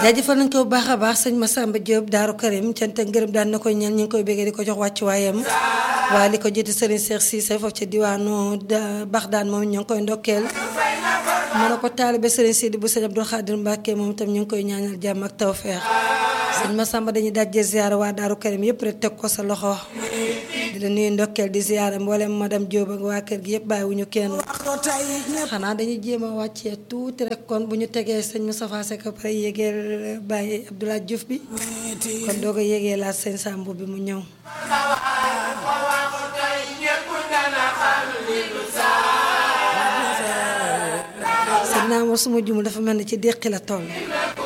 jaajëfal nañ ko bu baax a baax sëñ Massamba Diop Daaru Karim cant ak ngërëm daan na koy ñaan ñu ngi koy béggee di ko jox wàccuwaayam waaye li ko jiitu Serigne Cheikh Cissé foofu ca diwaanu Baxdaan moom ñu ngi koy ndokkeel mën na ko taalibe Serigne Sidi bu sëñ Abdou Khadir Mbacke moom itam ñu ngi koy ñaanal jàmm ak tawfeex sëñ Massamba dañuy dajje ziyaara waa Daaru Karim yëpp rek teg ko sa loxo di la nuyu ndokkeel di ziyaara mboolem madame Diop ak waa kër gi yëpp bàyyiwuñu kenn xanaa dañuy jéem a wàccee tuuti rek kon bu ñu tegee sëñ Moustapha Seck pare yégeel Baye Abdoulaye Diouf bi kon doo ko yégee laat sëñ Sambu bi mu ñëw sëñ naa ma suma jumul dafa mel ni ci déqi la toll